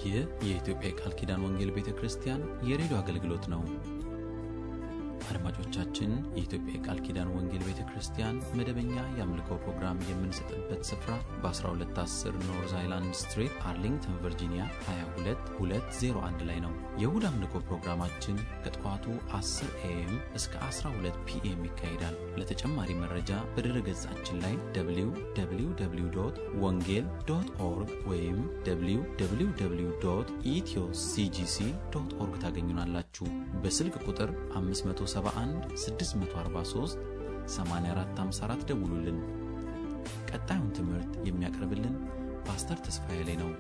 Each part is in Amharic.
ይህ የኢትዮጵያ የቃል ኪዳን ወንጌል ቤተ ክርስቲያን የሬዲዮ አገልግሎት ነው። አድማጮቻችን፣ የኢትዮጵያ የቃል ኪዳን ወንጌል ቤተ ክርስቲያን መደበኛ የአምልኮ ፕሮግራም የምንሰጥበት ስፍራ በ1210 ኖርዝ አይላንድ ስትሪት አርሊንግተን ቨርጂኒያ 22201 ላይ ነው። የእሁድ አምልኮ ፕሮግራማችን ከጠዋቱ 10 ኤኤም እስከ 12 ፒኤም ይካሄዳል። ለተጨማሪ መረጃ በድረ ገጻችን ላይ www ወንጌል ዶት ኦርግ ወይም www ኢትዮ ሲጂሲ ዶት ኦርግ ታገኙናላችሁ። በስልክ ቁጥር 571 643 8454 ደውሉልን። ቀጣዩን ትምህርት የሚያቀርብልን ፓስተር ተስፋዬ ላይ ነው።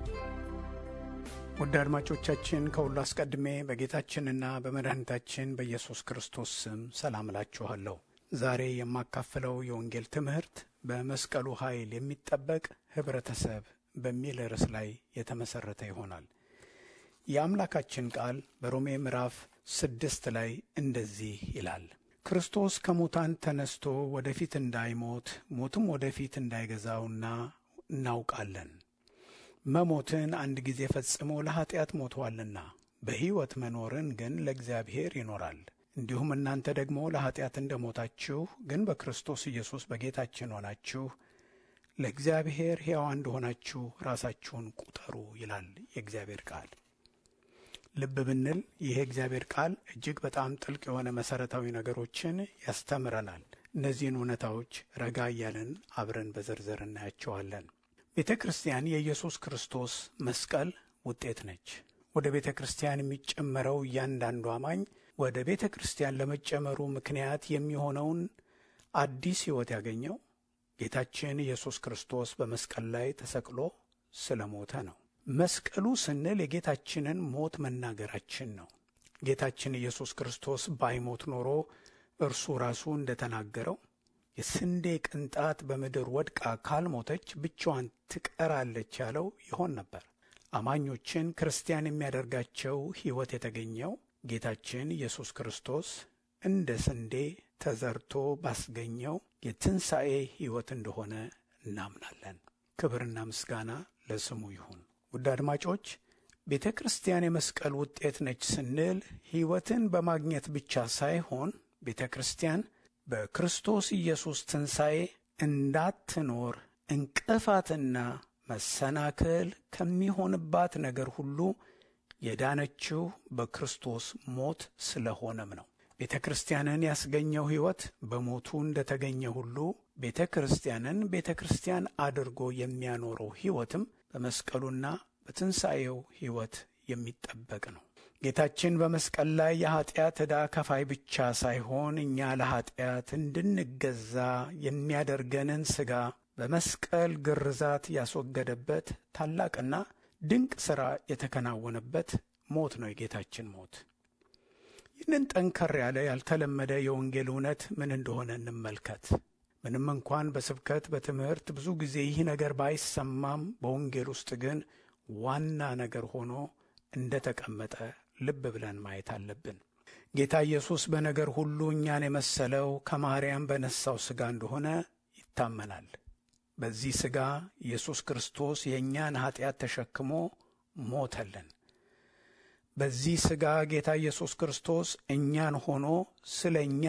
ውድ አድማጮቻችን ከሁሉ አስቀድሜ በጌታችንና በመድኃኒታችን በኢየሱስ ክርስቶስ ስም ሰላም እላችኋለሁ። ዛሬ የማካፍለው የወንጌል ትምህርት በመስቀሉ ኃይል የሚጠበቅ ኅብረተሰብ በሚል ርዕስ ላይ የተመሠረተ ይሆናል። የአምላካችን ቃል በሮሜ ምዕራፍ ስድስት ላይ እንደዚህ ይላል። ክርስቶስ ከሙታን ተነስቶ ወደፊት እንዳይሞት ሞትም ወደፊት እንዳይገዛውና እናውቃለን። መሞትን አንድ ጊዜ ፈጽሞ ለኀጢአት ሞቷልና በሕይወት መኖርን ግን ለእግዚአብሔር ይኖራል። እንዲሁም እናንተ ደግሞ ለኀጢአት እንደ ሞታችሁ ግን በክርስቶስ ኢየሱስ በጌታችን ሆናችሁ ለእግዚአብሔር ሕያዋ እንደሆናችሁ ራሳችሁን ቁጠሩ ይላል የእግዚአብሔር ቃል። ልብ ብንል ይህ እግዚአብሔር ቃል እጅግ በጣም ጥልቅ የሆነ መሠረታዊ ነገሮችን ያስተምረናል። እነዚህን እውነታዎች ረጋ እያለን አብረን በዝርዝር እናያቸዋለን። ቤተ ክርስቲያን የኢየሱስ ክርስቶስ መስቀል ውጤት ነች። ወደ ቤተ ክርስቲያን የሚጨመረው እያንዳንዱ አማኝ ወደ ቤተ ክርስቲያን ለመጨመሩ ምክንያት የሚሆነውን አዲስ ሕይወት ያገኘው ጌታችን ኢየሱስ ክርስቶስ በመስቀል ላይ ተሰቅሎ ስለ ሞተ ነው። መስቀሉ ስንል የጌታችንን ሞት መናገራችን ነው። ጌታችን ኢየሱስ ክርስቶስ ባይሞት ኖሮ እርሱ ራሱ እንደተናገረው የስንዴ ቅንጣት በምድር ወድቃ ካልሞተች ብቻዋን ትቀራለች ያለው ይሆን ነበር። አማኞችን ክርስቲያን የሚያደርጋቸው ሕይወት የተገኘው ጌታችን ኢየሱስ ክርስቶስ እንደ ስንዴ ተዘርቶ ባስገኘው የትንሣኤ ሕይወት እንደሆነ እናምናለን። ክብርና ምስጋና ለስሙ ይሁን። ውድ አድማጮች ቤተ ክርስቲያን የመስቀል ውጤት ነች ስንል ሕይወትን በማግኘት ብቻ ሳይሆን ቤተ ክርስቲያን በክርስቶስ ኢየሱስ ትንሣኤ እንዳትኖር እንቅፋትና መሰናክል ከሚሆንባት ነገር ሁሉ የዳነችው በክርስቶስ ሞት ስለሆነም ነው። ቤተ ክርስቲያንን ያስገኘው ሕይወት በሞቱ እንደተገኘ ሁሉ ቤተ ክርስቲያንን ቤተ ክርስቲያን አድርጎ የሚያኖረው ሕይወትም በመስቀሉና በትንሣኤው ሕይወት የሚጠበቅ ነው። ጌታችን በመስቀል ላይ የኀጢአት ዕዳ ከፋይ ብቻ ሳይሆን እኛ ለኀጢአት እንድንገዛ የሚያደርገንን ሥጋ በመስቀል ግርዛት ያስወገደበት ታላቅና ድንቅ ሥራ የተከናወነበት ሞት ነው የጌታችን ሞት። ይህንን ጠንከር ያለ ያልተለመደ የወንጌል እውነት ምን እንደሆነ እንመልከት። ምንም እንኳን በስብከት በትምህርት ብዙ ጊዜ ይህ ነገር ባይሰማም በወንጌል ውስጥ ግን ዋና ነገር ሆኖ እንደ ተቀመጠ ልብ ብለን ማየት አለብን። ጌታ ኢየሱስ በነገር ሁሉ እኛን የመሰለው ከማርያም በነሳው ሥጋ እንደሆነ ይታመናል። በዚህ ሥጋ ኢየሱስ ክርስቶስ የእኛን ኀጢአት ተሸክሞ ሞተልን። በዚህ ሥጋ ጌታ ኢየሱስ ክርስቶስ እኛን ሆኖ ስለ እኛ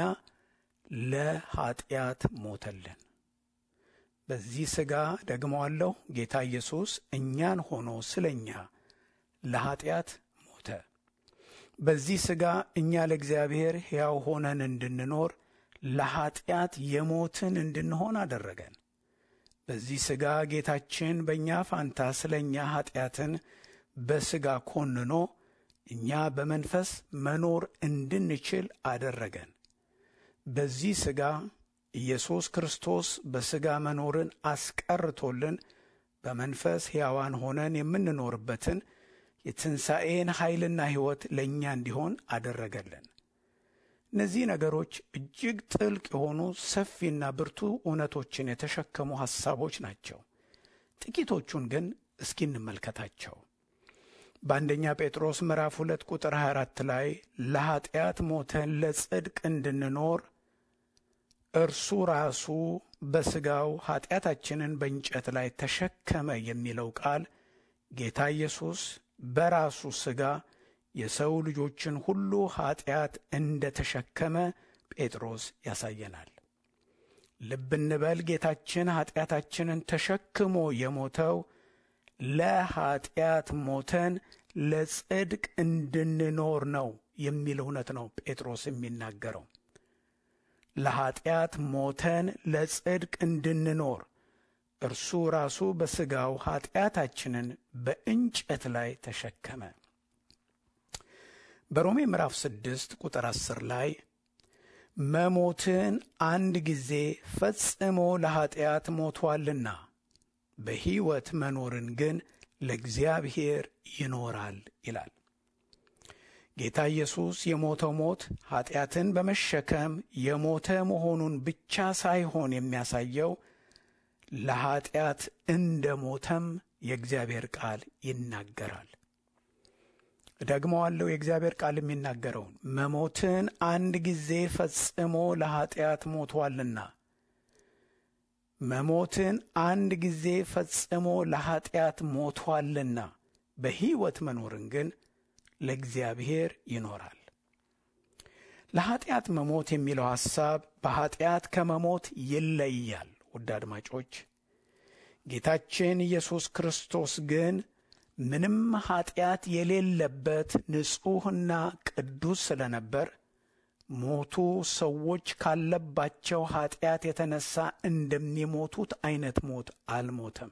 ለኀጢአት ሞተልን። በዚህ ሥጋ ደግመዋለሁ፣ ጌታ ኢየሱስ እኛን ሆኖ ስለ እኛ ለኀጢአት ሞተ። በዚህ ሥጋ እኛ ለእግዚአብሔር ሕያው ሆነን እንድንኖር ለኀጢአት የሞትን እንድንሆን አደረገን። በዚህ ሥጋ ጌታችን በእኛ ፋንታ ስለ እኛ ኀጢአትን በሥጋ ኮንኖ እኛ በመንፈስ መኖር እንድንችል አደረገን። በዚህ ሥጋ ኢየሱስ ክርስቶስ በሥጋ መኖርን አስቀርቶልን በመንፈስ ሕያዋን ሆነን የምንኖርበትን የትንሣኤን ኃይልና ሕይወት ለእኛ እንዲሆን አደረገልን። እነዚህ ነገሮች እጅግ ጥልቅ የሆኑ ሰፊና ብርቱ እውነቶችን የተሸከሙ ሐሳቦች ናቸው። ጥቂቶቹን ግን እስኪ እንመልከታቸው። በአንደኛ ጴጥሮስ ምዕራፍ ሁለት ቁጥር 24 ላይ ለኀጢአት ሞተን ለጽድቅ እንድንኖር እርሱ ራሱ በሥጋው ኀጢአታችንን በእንጨት ላይ ተሸከመ የሚለው ቃል ጌታ ኢየሱስ በራሱ ሥጋ የሰው ልጆችን ሁሉ ኀጢአት እንደ ተሸከመ ጴጥሮስ ያሳየናል። ልብ እንበል። ጌታችን ኀጢአታችንን ተሸክሞ የሞተው ለኀጢአት ሞተን ለጽድቅ እንድንኖር ነው የሚል እውነት ነው ጴጥሮስ የሚናገረው። ለኀጢአት ሞተን ለጽድቅ እንድንኖር እርሱ ራሱ በሥጋው ኀጢአታችንን በእንጨት ላይ ተሸከመ። በሮሜ ምዕራፍ ስድስት ቁጥር አስር ላይ መሞትን አንድ ጊዜ ፈጽሞ ለኀጢአት ሞቶአልና በሕይወት መኖርን ግን ለእግዚአብሔር ይኖራል ይላል። ጌታ ኢየሱስ የሞተው ሞት ኀጢአትን በመሸከም የሞተ መሆኑን ብቻ ሳይሆን የሚያሳየው ለኀጢአት እንደ ሞተም የእግዚአብሔር ቃል ይናገራል። ደግመዋለሁ። የእግዚአብሔር ቃል የሚናገረውን መሞትን አንድ ጊዜ ፈጽሞ ለኀጢአት ሞቶአልና መሞትን አንድ ጊዜ ፈጽሞ ለኀጢአት ሞቶአልና በሕይወት መኖርን ግን ለእግዚአብሔር ይኖራል። ለኀጢአት መሞት የሚለው ሐሳብ በኀጢአት ከመሞት ይለያል። ውድ አድማጮች፣ ጌታችን ኢየሱስ ክርስቶስ ግን ምንም ኀጢአት የሌለበት ንጹሕና ቅዱስ ስለነበር ሞቱ ሰዎች ካለባቸው ኀጢአት የተነሳ እንደሚሞቱት አይነት ሞት አልሞተም።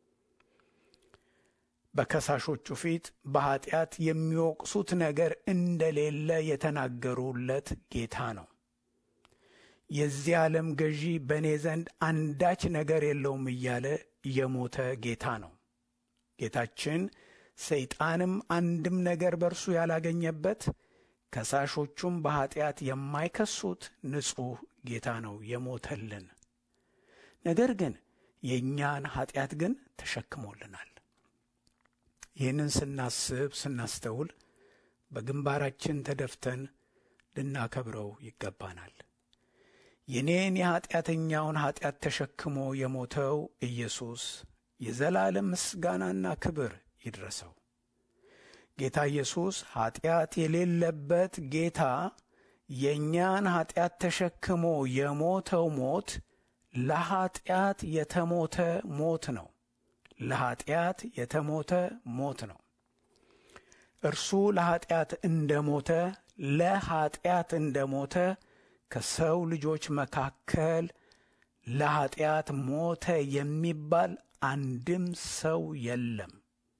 በከሳሾቹ ፊት በኀጢአት የሚወቅሱት ነገር እንደሌለ የተናገሩለት ጌታ ነው። የዚህ ዓለም ገዢ በእኔ ዘንድ አንዳች ነገር የለውም እያለ የሞተ ጌታ ነው። ጌታችን ሰይጣንም አንድም ነገር በእርሱ ያላገኘበት ከሳሾቹም በኀጢአት የማይከሱት ንጹሕ ጌታ ነው የሞተልን። ነገር ግን የእኛን ኀጢአት ግን ተሸክሞልናል። ይህንን ስናስብ ስናስተውል በግንባራችን ተደፍተን ልናከብረው ይገባናል። የኔን የኀጢአተኛውን ኀጢአት ተሸክሞ የሞተው ኢየሱስ የዘላለም ምስጋናና ክብር ይድረሰው። ጌታ ኢየሱስ ኀጢአት የሌለበት ጌታ የእኛን ኀጢአት ተሸክሞ የሞተው ሞት ለኀጢአት የተሞተ ሞት ነው። ለኀጢአት የተሞተ ሞት ነው። እርሱ ለኀጢአት እንደ ሞተ ለኀጢአት እንደ ሞተ ከሰው ልጆች መካከል ለኀጢአት ሞተ የሚባል አንድም ሰው የለም።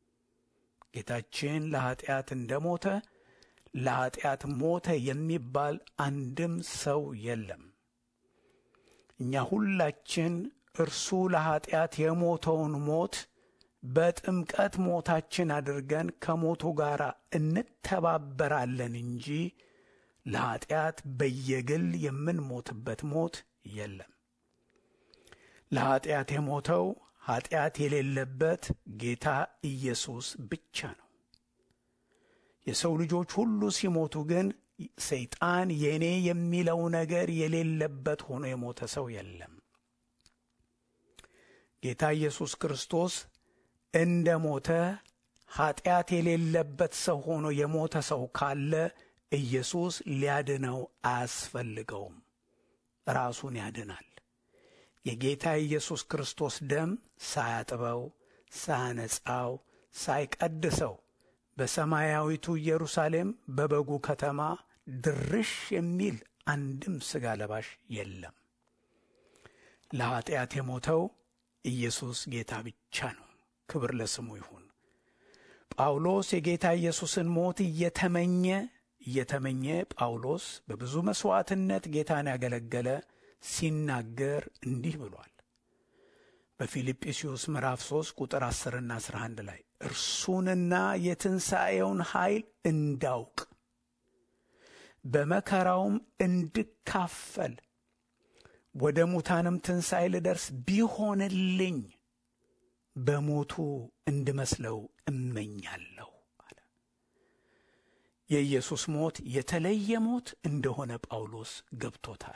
ጌታችን ለኀጢአት እንደ ሞተ ለኀጢአት ሞተ የሚባል አንድም ሰው የለም። እኛ ሁላችን እርሱ ለኀጢአት የሞተውን ሞት በጥምቀት ሞታችን አድርገን ከሞቱ ጋር እንተባበራለን እንጂ ለኀጢአት በየግል የምንሞትበት ሞት የለም። ለኀጢአት የሞተው ኀጢአት የሌለበት ጌታ ኢየሱስ ብቻ ነው። የሰው ልጆች ሁሉ ሲሞቱ ግን ሰይጣን የእኔ የሚለው ነገር የሌለበት ሆኖ የሞተ ሰው የለም። ጌታ ኢየሱስ ክርስቶስ እንደ ሞተ ኀጢአት የሌለበት ሰው ሆኖ የሞተ ሰው ካለ ኢየሱስ ሊያድነው አያስፈልገውም። ራሱን ያድናል። የጌታ ኢየሱስ ክርስቶስ ደም ሳያጥበው፣ ሳያነጻው፣ ሳይቀድሰው በሰማያዊቱ ኢየሩሳሌም በበጉ ከተማ ድርሽ የሚል አንድም ሥጋ ለባሽ የለም። ለኀጢአት የሞተው ኢየሱስ ጌታ ብቻ ነው። ክብር ለስሙ ይሁን። ጳውሎስ የጌታ ኢየሱስን ሞት እየተመኘ እየተመኘ ጳውሎስ በብዙ መሥዋዕትነት ጌታን ያገለገለ ሲናገር እንዲህ ብሏል። በፊልጵስዩስ ምዕራፍ 3 ቁጥር 10ና 11 ላይ እርሱንና የትንሣኤውን ኃይል እንዳውቅ በመከራውም እንድካፈል ወደ ሙታንም ትንሣኤ ልደርስ ቢሆንልኝ በሞቱ እንድመስለው እመኛለሁ አለ። የኢየሱስ ሞት የተለየ ሞት እንደሆነ ጳውሎስ ገብቶታል።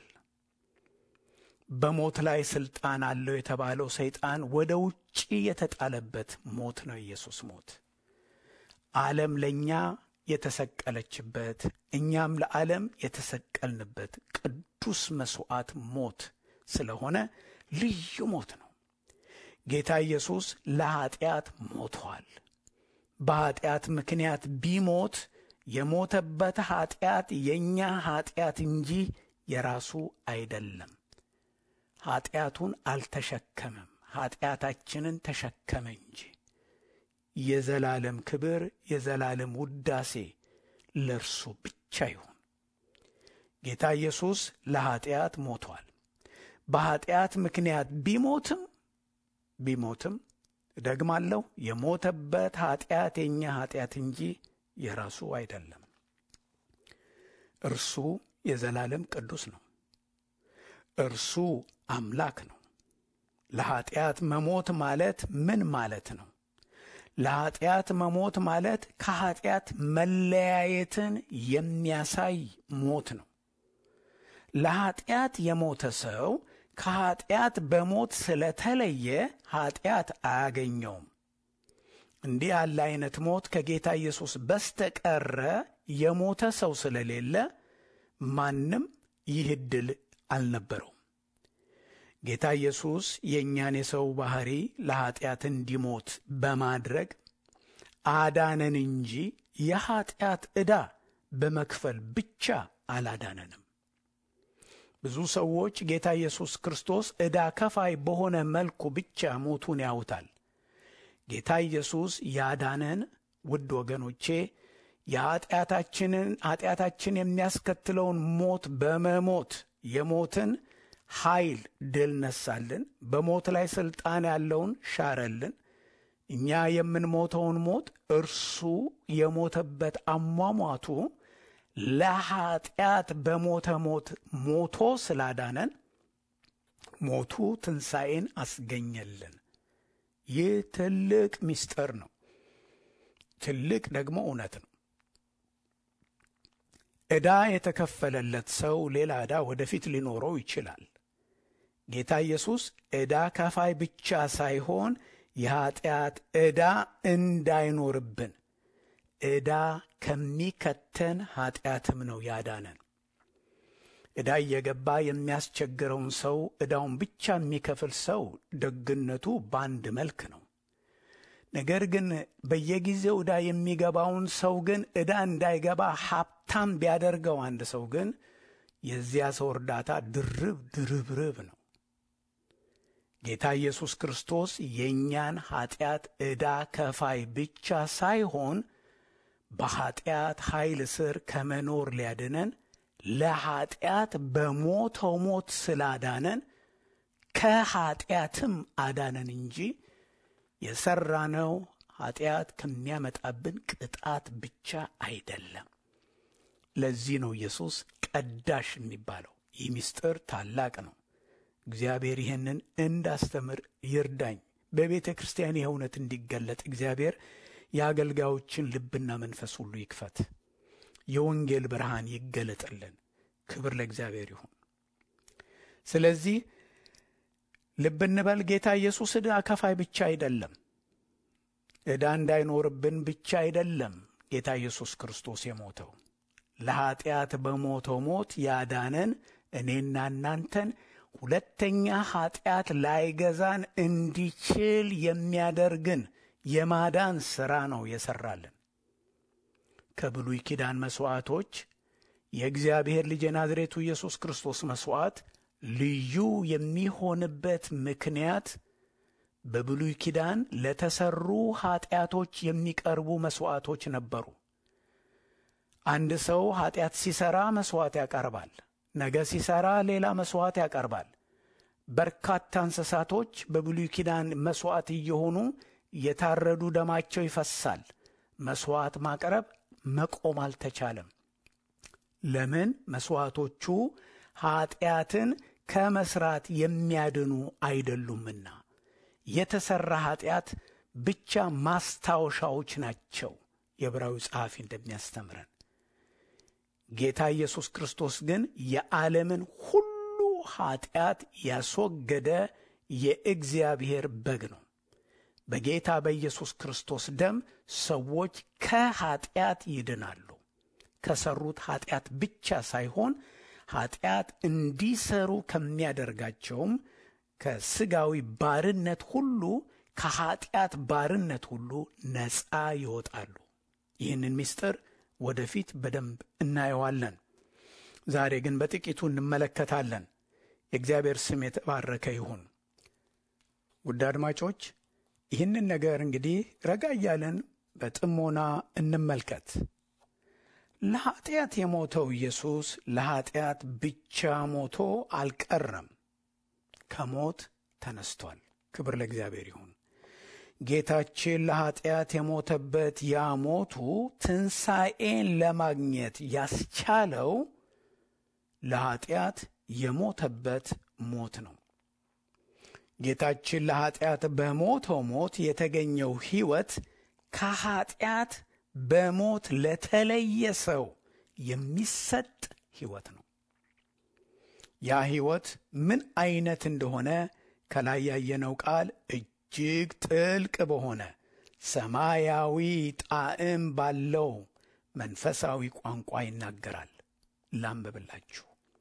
በሞት ላይ ሥልጣን አለው የተባለው ሰይጣን ወደ ውጪ የተጣለበት ሞት ነው። ኢየሱስ ሞት ዓለም ለእኛ የተሰቀለችበት እኛም ለዓለም የተሰቀልንበት ቅዱስ መሥዋዕት ሞት ስለሆነ ልዩ ሞት ነው። ጌታ ኢየሱስ ለኀጢአት ሞቷል። በኀጢአት ምክንያት ቢሞት የሞተበት ኀጢአት የእኛ ኀጢአት እንጂ የራሱ አይደለም። ኀጢአቱን አልተሸከመም፣ ኀጢአታችንን ተሸከመ እንጂ። የዘላለም ክብር የዘላለም ውዳሴ ለእርሱ ብቻ ይሁን። ጌታ ኢየሱስ ለኀጢአት ሞቷል። በኀጢአት ምክንያት ቢሞትም ቢሞትም ደግማለሁ የሞተበት ኀጢአት የእኛ ኀጢአት እንጂ የራሱ አይደለም። እርሱ የዘላለም ቅዱስ ነው። እርሱ አምላክ ነው። ለኀጢአት መሞት ማለት ምን ማለት ነው? ለኀጢአት መሞት ማለት ከኀጢአት መለያየትን የሚያሳይ ሞት ነው። ለኀጢአት የሞተ ሰው ከኀጢአት በሞት ስለተለየ ኀጢአት አያገኘውም። እንዲህ ያለ አይነት ሞት ከጌታ ኢየሱስ በስተቀረ የሞተ ሰው ስለሌለ ማንም ይህ ዕድል አልነበረውም። ጌታ ኢየሱስ የእኛን የሰው ባሕሪ ለኀጢአት እንዲሞት በማድረግ አዳነን እንጂ የኀጢአት ዕዳ በመክፈል ብቻ አላዳነንም። ብዙ ሰዎች ጌታ ኢየሱስ ክርስቶስ ዕዳ ከፋይ በሆነ መልኩ ብቻ ሞቱን ያውታል። ጌታ ኢየሱስ ያዳነን ውድ ወገኖቼ የኀጢአታችንን ኀጢአታችን የሚያስከትለውን ሞት በመሞት የሞትን ኃይል ድል ነሳልን። በሞት ላይ ሥልጣን ያለውን ሻረልን። እኛ የምንሞተውን ሞት እርሱ የሞተበት አሟሟቱ ለኀጢአት በሞተ ሞት ሞቶ ስላዳነን ሞቱ ትንሣኤን አስገኘልን። ይህ ትልቅ ምስጢር ነው። ትልቅ ደግሞ እውነት ነው። ዕዳ የተከፈለለት ሰው ሌላ ዕዳ ወደፊት ሊኖረው ይችላል። ጌታ ኢየሱስ ዕዳ ከፋይ ብቻ ሳይሆን የኀጢአት ዕዳ እንዳይኖርብን ዕዳ ከሚከተን ኀጢአትም ነው ያዳነን። ዕዳ እየገባ የሚያስቸግረውን ሰው ዕዳውን ብቻ የሚከፍል ሰው ደግነቱ በአንድ መልክ ነው። ነገር ግን በየጊዜው ዕዳ የሚገባውን ሰው ግን ዕዳ እንዳይገባ ሀብታም ቢያደርገው አንድ ሰው ግን የዚያ ሰው እርዳታ ድርብ ድርብርብ ነው። ጌታ ኢየሱስ ክርስቶስ የእኛን ኀጢአት ዕዳ ከፋይ ብቻ ሳይሆን በኀጢአት ኃይል ስር ከመኖር ሊያድነን ለኀጢአት በሞተው ሞት ስላዳነን ከኀጢአትም አዳነን እንጂ የሠራነው ኀጢአት ከሚያመጣብን ቅጣት ብቻ አይደለም። ለዚህ ነው ኢየሱስ ቀዳሽ የሚባለው። ይህ ምስጢር ታላቅ ነው። እግዚአብሔር ይህንን እንዳስተምር ይርዳኝ። በቤተ ክርስቲያን ይህ እውነት እንዲገለጥ እግዚአብሔር የአገልጋዮችን ልብና መንፈስ ሁሉ ይክፈት። የወንጌል ብርሃን ይገለጥልን። ክብር ለእግዚአብሔር ይሁን። ስለዚህ ልብ እንበል፣ ጌታ ኢየሱስ ዕዳ ከፋይ ብቻ አይደለም። ዕዳ እንዳይኖርብን ብቻ አይደለም ጌታ ኢየሱስ ክርስቶስ የሞተው ለኀጢአት በሞተው ሞት ያዳነን እኔና እናንተን ሁለተኛ ኀጢአት ላይገዛን እንዲችል የሚያደርግን የማዳን ሥራ ነው የሠራልን። ከብሉይ ኪዳን መሥዋዕቶች የእግዚአብሔር ልጅ የናዝሬቱ ኢየሱስ ክርስቶስ መሥዋዕት ልዩ የሚሆንበት ምክንያት በብሉይ ኪዳን ለተሰሩ ኀጢአቶች የሚቀርቡ መሥዋዕቶች ነበሩ። አንድ ሰው ኀጢአት ሲሠራ መሥዋዕት ያቀርባል። ነገ ሲሠራ ሌላ መሥዋዕት ያቀርባል። በርካታ እንስሳቶች በብሉይ ኪዳን መሥዋዕት እየሆኑ የታረዱ ደማቸው ይፈሳል። መሥዋዕት ማቅረብ መቆም አልተቻለም። ለምን? መሥዋዕቶቹ ኀጢአትን ከመሥራት የሚያድኑ አይደሉምና የተሠራ ኀጢአት ብቻ ማስታወሻዎች ናቸው። የዕብራዊ ጸሐፊ እንደሚያስተምረን ጌታ ኢየሱስ ክርስቶስ ግን የዓለምን ሁሉ ኀጢአት ያስወገደ የእግዚአብሔር በግ ነው። በጌታ በኢየሱስ ክርስቶስ ደም ሰዎች ከኀጢአት ይድናሉ። ከሰሩት ኀጢአት ብቻ ሳይሆን ኀጢአት እንዲሰሩ ከሚያደርጋቸውም ከሥጋዊ ባርነት ሁሉ ከኀጢአት ባርነት ሁሉ ነፃ ይወጣሉ። ይህንን ምስጢር ወደፊት በደንብ እናየዋለን። ዛሬ ግን በጥቂቱ እንመለከታለን። የእግዚአብሔር ስም የተባረከ ይሁን። ውድ አድማጮች ይህንን ነገር እንግዲህ ረጋ እያለን በጥሞና እንመልከት። ለኀጢአት የሞተው ኢየሱስ ለኀጢአት ብቻ ሞቶ አልቀረም፣ ከሞት ተነስቷል። ክብር ለእግዚአብሔር ይሁን። ጌታችን ለኀጢአት የሞተበት ያ ሞቱ ትንሣኤን ለማግኘት ያስቻለው ለኀጢአት የሞተበት ሞት ነው። ጌታችን ለኀጢአት በሞተው ሞት የተገኘው ሕይወት ከኀጢአት በሞት ለተለየ ሰው የሚሰጥ ሕይወት ነው። ያ ሕይወት ምን ዐይነት እንደሆነ ከላይ ያየነው ቃል እጅግ ጥልቅ በሆነ ሰማያዊ ጣዕም ባለው መንፈሳዊ ቋንቋ ይናገራል። ላንብብላችሁ።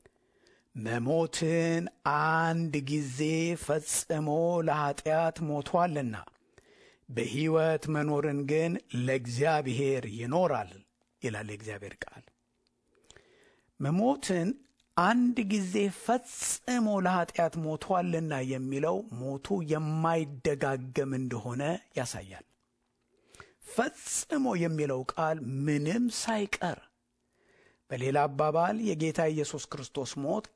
መሞትን አንድ ጊዜ ፈጽሞ ለኀጢአት ሞቷልና በሕይወት መኖርን ግን ለእግዚአብሔር ይኖራል ይላል የእግዚአብሔር ቃል። መሞትን አንድ ጊዜ ፈጽሞ ለኀጢአት ሞቷልና የሚለው ሞቱ የማይደጋገም እንደሆነ ያሳያል። ፈጽሞ የሚለው ቃል ምንም ሳይቀር፣ በሌላ አባባል የጌታ ኢየሱስ ክርስቶስ ሞት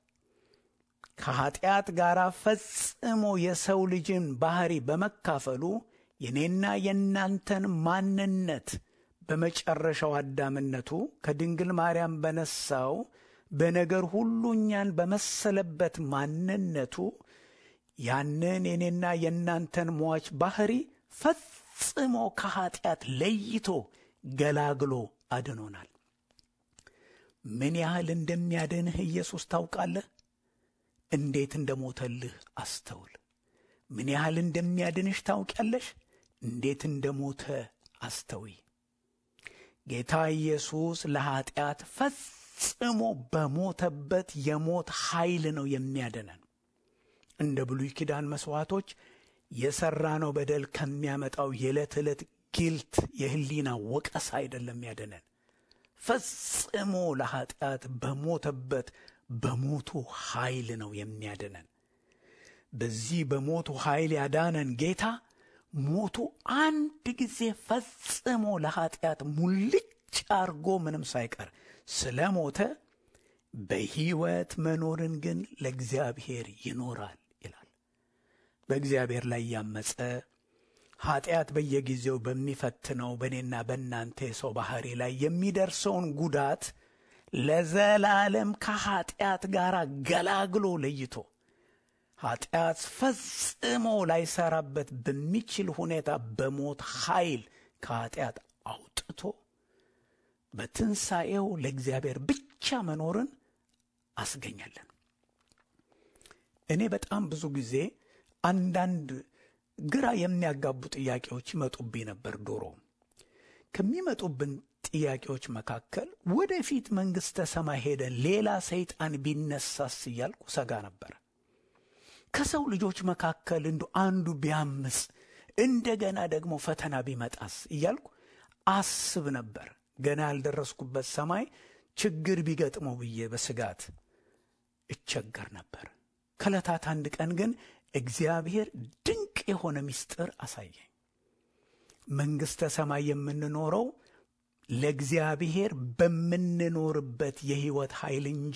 ከኀጢአት ጋር ፈጽሞ የሰው ልጅን ባሕሪ በመካፈሉ የኔና የእናንተን ማንነት በመጨረሻው አዳምነቱ ከድንግል ማርያም በነሳው በነገር ሁሉ እኛን በመሰለበት ማንነቱ ያንን የኔና የእናንተን ሟች ባሕሪ ፈጽሞ ከኀጢአት ለይቶ ገላግሎ አድኖናል። ምን ያህል እንደሚያድንህ ኢየሱስ ታውቃለህ? እንዴት እንደሞተልህ አስተውል። ምን ያህል እንደሚያድንሽ ታውቂያለሽ? እንዴት እንደሞተ አስተውይ። ጌታ ኢየሱስ ለኀጢአት ፈጽሞ በሞተበት የሞት ኃይል ነው የሚያድነን። እንደ ብሉይ ኪዳን መሥዋዕቶች የሠራነው በደል ከሚያመጣው የዕለት ዕለት ጊልት የሕሊና ወቀስ አይደለም ያደነን። ፈጽሞ ለኀጢአት በሞተበት በሞቱ ኃይል ነው የሚያድነን። በዚህ በሞቱ ኃይል ያዳነን ጌታ ሞቱ አንድ ጊዜ ፈጽሞ ለኀጢአት ሙልጭ አርጎ ምንም ሳይቀር ስለ ሞተ በሕይወት መኖርን ግን ለእግዚአብሔር ይኖራል ይላል። በእግዚአብሔር ላይ ያመፀ ኀጢአት በየጊዜው በሚፈትነው በእኔና በእናንተ የሰው ባሕሪ ላይ የሚደርሰውን ጉዳት ለዘላለም ከኀጢአት ጋር ገላግሎ ለይቶ ኀጢአት ፈጽሞ ላይሰራበት በሚችል ሁኔታ በሞት ኃይል ከኀጢአት አውጥቶ በትንሣኤው ለእግዚአብሔር ብቻ መኖርን አስገኛለን። እኔ በጣም ብዙ ጊዜ አንዳንድ ግራ የሚያጋቡ ጥያቄዎች ይመጡብኝ ነበር። ዶሮ ከሚመጡብን ጥያቄዎች መካከል ወደፊት መንግሥተ ሰማይ ሄደን ሌላ ሰይጣን ቢነሳስ እያልኩ ሰጋ ነበር። ከሰው ልጆች መካከል እንዱ አንዱ ቢያምፅ እንደገና ደግሞ ፈተና ቢመጣስ እያልኩ አስብ ነበር። ገና ያልደረስኩበት ሰማይ ችግር ቢገጥመው ብዬ በስጋት እቸገር ነበር። ከዕለታት አንድ ቀን ግን እግዚአብሔር ድንቅ የሆነ ምስጢር አሳየኝ። መንግሥተ ሰማይ የምንኖረው ለእግዚአብሔር በምንኖርበት የሕይወት ኃይል እንጂ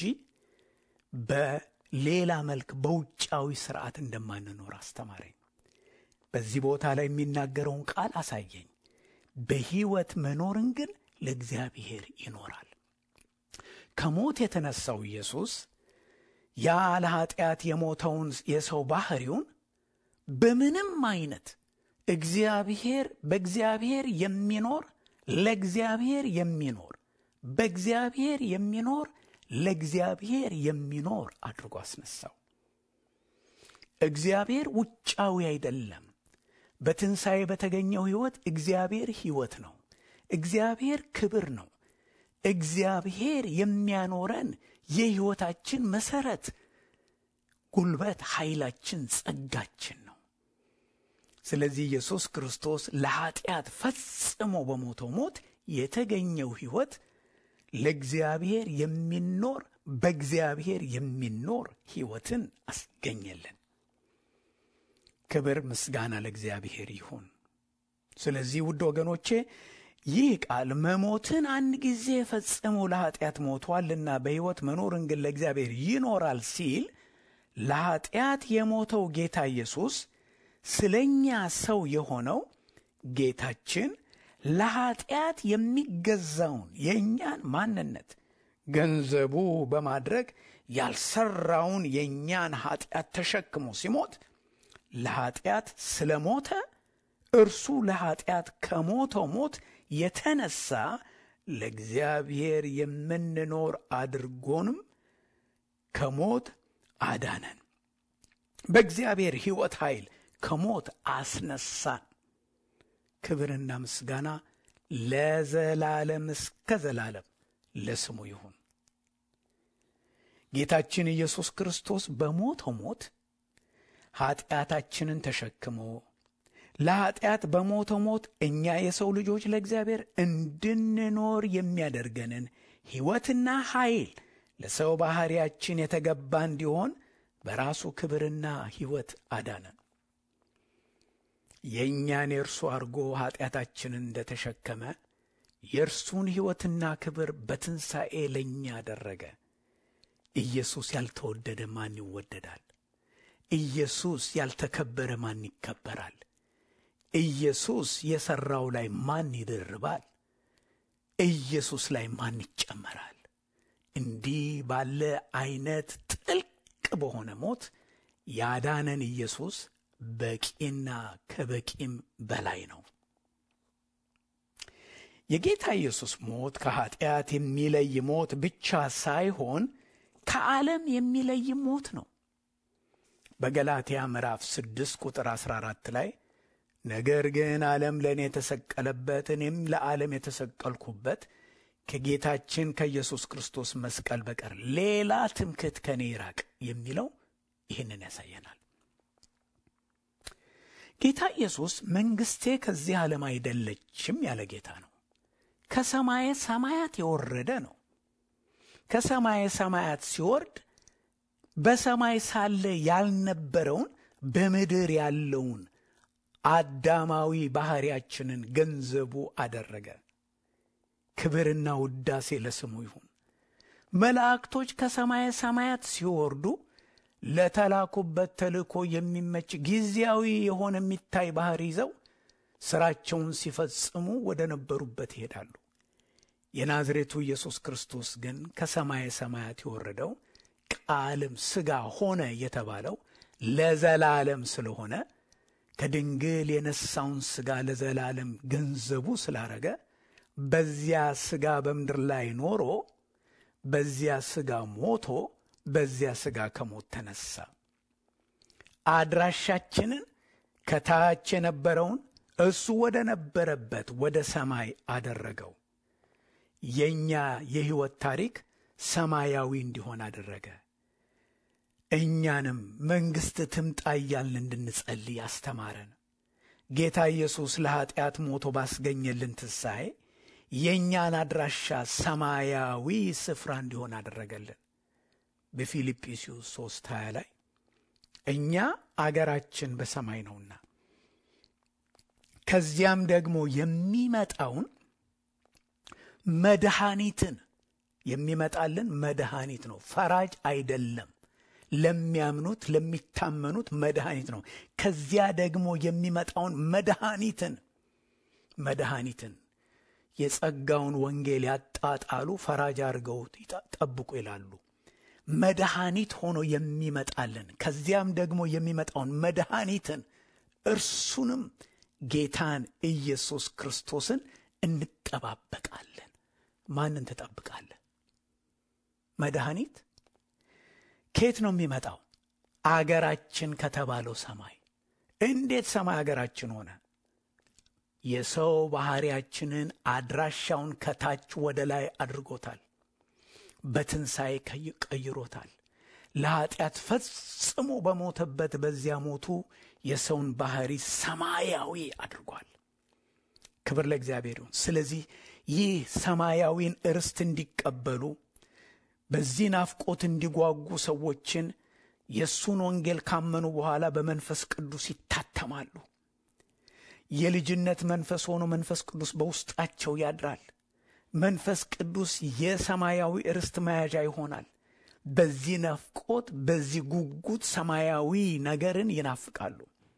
በሌላ መልክ በውጫዊ ስርዓት እንደማንኖር አስተማረኝ። በዚህ ቦታ ላይ የሚናገረውን ቃል አሳየኝ። በሕይወት መኖርን ግን ለእግዚአብሔር ይኖራል። ከሞት የተነሳው ኢየሱስ ያ ለኀጢአት የሞተውን የሰው ባሕሪውን በምንም አይነት እግዚአብሔር በእግዚአብሔር የሚኖር ለእግዚአብሔር የሚኖር በእግዚአብሔር የሚኖር ለእግዚአብሔር የሚኖር አድርጎ አስነሳው። እግዚአብሔር ውጫዊ አይደለም። በትንሣኤ በተገኘው ሕይወት እግዚአብሔር ሕይወት ነው። እግዚአብሔር ክብር ነው። እግዚአብሔር የሚያኖረን የሕይወታችን መሠረት፣ ጉልበት፣ ኃይላችን፣ ጸጋችን ነው። ስለዚህ ኢየሱስ ክርስቶስ ለኀጢአት ፈጽሞ በሞተው ሞት የተገኘው ሕይወት ለእግዚአብሔር የሚኖር በእግዚአብሔር የሚኖር ሕይወትን አስገኘልን። ክብር ምስጋና ለእግዚአብሔር ይሁን። ስለዚህ ውድ ወገኖቼ ይህ ቃል መሞትን አንድ ጊዜ ፈጽሞ ለኀጢአት ሞቷልና በሕይወት መኖርን ግን ለእግዚአብሔር ይኖራል ሲል ለኀጢአት የሞተው ጌታ ኢየሱስ ስለ እኛ ሰው የሆነው ጌታችን ለኀጢአት የሚገዛውን የእኛን ማንነት ገንዘቡ በማድረግ ያልሰራውን የእኛን ኀጢአት ተሸክሞ ሲሞት ለኀጢአት ስለ ሞተ እርሱ ለኀጢአት ከሞተው ሞት የተነሳ ለእግዚአብሔር የምንኖር አድርጎንም ከሞት አዳነን። በእግዚአብሔር ሕይወት ኃይል ከሞት አስነሳን። ክብርና ምስጋና ለዘላለም እስከ ዘላለም ለስሙ ይሁን። ጌታችን ኢየሱስ ክርስቶስ በሞተው ሞት ኀጢአታችንን ተሸክሞ ለኀጢአት በሞተው ሞት እኛ የሰው ልጆች ለእግዚአብሔር እንድንኖር የሚያደርገንን ሕይወትና ኃይል ለሰው ባሕርያችን የተገባ እንዲሆን በራሱ ክብርና ሕይወት አዳነን። የእኛን የእርሱ አድርጎ ኀጢአታችንን እንደ ተሸከመ የእርሱን ሕይወትና ክብር በትንሣኤ ለእኛ አደረገ። ኢየሱስ ያልተወደደ ማን ይወደዳል? ኢየሱስ ያልተከበረ ማን ይከበራል? ኢየሱስ የሠራው ላይ ማን ይደርባል? ኢየሱስ ላይ ማን ይጨመራል? እንዲህ ባለ ዐይነት ጥልቅ በሆነ ሞት ያዳነን ኢየሱስ በቂና ከበቂም በላይ ነው። የጌታ ኢየሱስ ሞት ከኀጢአት የሚለይ ሞት ብቻ ሳይሆን ከዓለም የሚለይ ሞት ነው። በገላትያ ምዕራፍ ስድስት ቁጥር አሥራ አራት ላይ ነገር ግን ዓለም ለእኔ የተሰቀለበት እኔም ለዓለም የተሰቀልኩበት ከጌታችን ከኢየሱስ ክርስቶስ መስቀል በቀር ሌላ ትምክህት ከእኔ ይራቅ የሚለው ይህንን ያሳየናል። ጌታ ኢየሱስ መንግሥቴ ከዚህ ዓለም አይደለችም ያለ ጌታ ነው። ከሰማየ ሰማያት የወረደ ነው። ከሰማየ ሰማያት ሲወርድ በሰማይ ሳለ ያልነበረውን በምድር ያለውን አዳማዊ ባሕርያችንን ገንዘቡ አደረገ። ክብርና ውዳሴ ለስሙ ይሁን። መላእክቶች ከሰማየ ሰማያት ሲወርዱ ለተላኩበት ተልእኮ የሚመች ጊዜያዊ የሆነ የሚታይ ባሕር ይዘው ሥራቸውን ሲፈጽሙ ወደ ነበሩበት ይሄዳሉ። የናዝሬቱ ኢየሱስ ክርስቶስ ግን ከሰማየ ሰማያት የወረደው ቃልም ሥጋ ሆነ የተባለው ለዘላለም ስለሆነ ከድንግል የነሳውን ሥጋ ለዘላለም ገንዘቡ ስላረገ በዚያ ሥጋ በምድር ላይ ኖሮ በዚያ ሥጋ ሞቶ በዚያ ሥጋ ከሞት ተነሳ። አድራሻችንን ከታች የነበረውን እሱ ወደ ነበረበት ወደ ሰማይ አደረገው። የእኛ የሕይወት ታሪክ ሰማያዊ እንዲሆን አደረገ። እኛንም መንግሥት ትምጣ እያልን እንድንጸልይ አስተማረን። ጌታ ኢየሱስ ለኀጢአት ሞቶ ባስገኘልን ትንሣኤ የእኛን አድራሻ ሰማያዊ ስፍራ እንዲሆን አደረገልን። በፊልጵስዩስ ሦስት ሀያ ላይ እኛ አገራችን በሰማይ ነውና ከዚያም ደግሞ የሚመጣውን መድኃኒትን የሚመጣልን መድኃኒት ነው። ፈራጅ አይደለም። ለሚያምኑት ለሚታመኑት መድኃኒት ነው። ከዚያ ደግሞ የሚመጣውን መድኃኒትን መድኃኒትን የጸጋውን ወንጌል ያጣጣሉ ፈራጅ አድርገው ጠብቁ ይላሉ። መድኃኒት ሆኖ የሚመጣልን ከዚያም ደግሞ የሚመጣውን መድኃኒትን እርሱንም ጌታን ኢየሱስ ክርስቶስን እንጠባበቃለን። ማንን ትጠብቃለህ? መድኃኒት ከየት ነው የሚመጣው? አገራችን ከተባለው ሰማይ እንዴት ሰማይ ሀገራችን ሆነ? የሰው ባህሪያችንን አድራሻውን ከታች ወደ ላይ አድርጎታል። በትንሣኤ ቀይሮታል። ለኀጢአት ፈጽሞ በሞተበት በዚያ ሞቱ የሰውን ባህሪ ሰማያዊ አድርጓል። ክብር ለእግዚአብሔር ይሁን። ስለዚህ ይህ ሰማያዊን እርስት እንዲቀበሉ በዚህ ናፍቆት እንዲጓጉ ሰዎችን የእሱን ወንጌል ካመኑ በኋላ በመንፈስ ቅዱስ ይታተማሉ። የልጅነት መንፈስ ሆኖ መንፈስ ቅዱስ በውስጣቸው ያድራል። መንፈስ ቅዱስ የሰማያዊ ርስት መያዣ ይሆናል። በዚህ ናፍቆት፣ በዚህ ጉጉት ሰማያዊ ነገርን ይናፍቃሉ።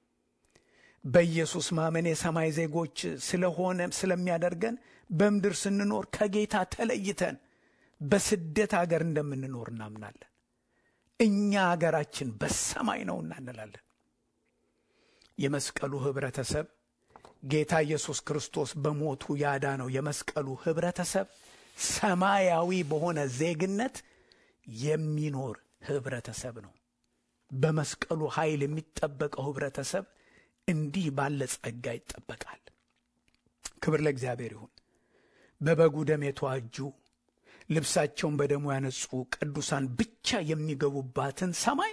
በኢየሱስ ማመን የሰማይ ዜጎች ስለሆነ ስለሚያደርገን በምድር ስንኖር ከጌታ ተለይተን በስደት አገር እንደምንኖር እናምናለን። እኛ አገራችን በሰማይ ነውና እንላለን። የመስቀሉ ኅብረተሰብ ጌታ ኢየሱስ ክርስቶስ በሞቱ ያዳነው የመስቀሉ ኅብረተሰብ ሰማያዊ በሆነ ዜግነት የሚኖር ኅብረተሰብ ነው። በመስቀሉ ኃይል የሚጠበቀው ኅብረተሰብ እንዲህ ባለ ጸጋ ይጠበቃል። ክብር ለእግዚአብሔር ይሁን። በበጉ ደም የተዋጁ ልብሳቸውን በደሙ ያነጹ ቅዱሳን ብቻ የሚገቡባትን ሰማይ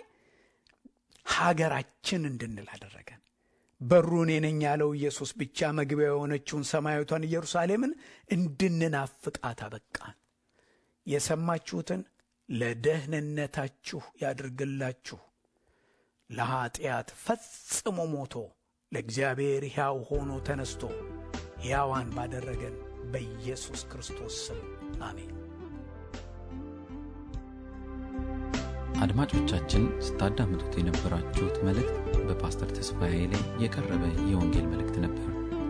ሀገራችን እንድንል አደረገን። በሩ እኔ ነኝ ያለው ኢየሱስ ብቻ መግቢያ የሆነችውን ሰማያዊቷን ኢየሩሳሌምን እንድንናፍቃት አበቃን። የሰማችሁትን ለደህንነታችሁ ያድርግላችሁ። ለኀጢአት ፈጽሞ ሞቶ ለእግዚአብሔር ሕያው ሆኖ ተነስቶ ሕያዋን ባደረገን በኢየሱስ ክርስቶስ ስም አሜን። አድማጮቻችን ስታዳምጡት የነበራችሁት መልእክት በፓስተር ተስፋዬ ላይ የቀረበ የወንጌል መልእክት ነበር።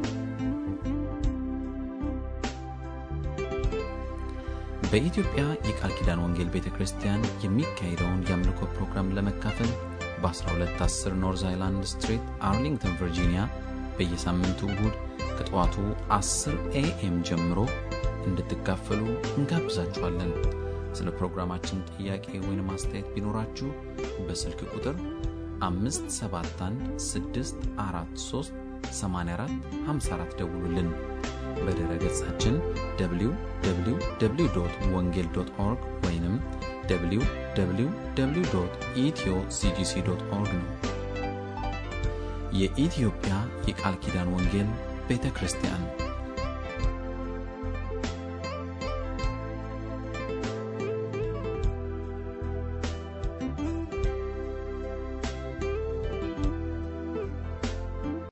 በኢትዮጵያ የቃል ኪዳን ወንጌል ቤተ ክርስቲያን የሚካሄደውን የአምልኮ ፕሮግራም ለመካፈል በ1210 ኖርዝ አይላንድ ስትሪት አርሊንግተን ቨርጂኒያ በየሳምንቱ እሁድ ከጠዋቱ 10 ኤኤም ጀምሮ እንድትካፈሉ እንጋብዛችኋለን። ስለ ፕሮግራማችን ጥያቄ ወይም አስተያየት ቢኖራችሁ በስልክ ቁጥር 571 ደውሉልን። በድረ ገጻችን www ወንጌል ኦርግ ወይም www ኢትዮ ሲጂሲ ኦርግ ነው። የኢትዮጵያ የቃል ኪዳን ወንጌል ቤተ ክርስቲያን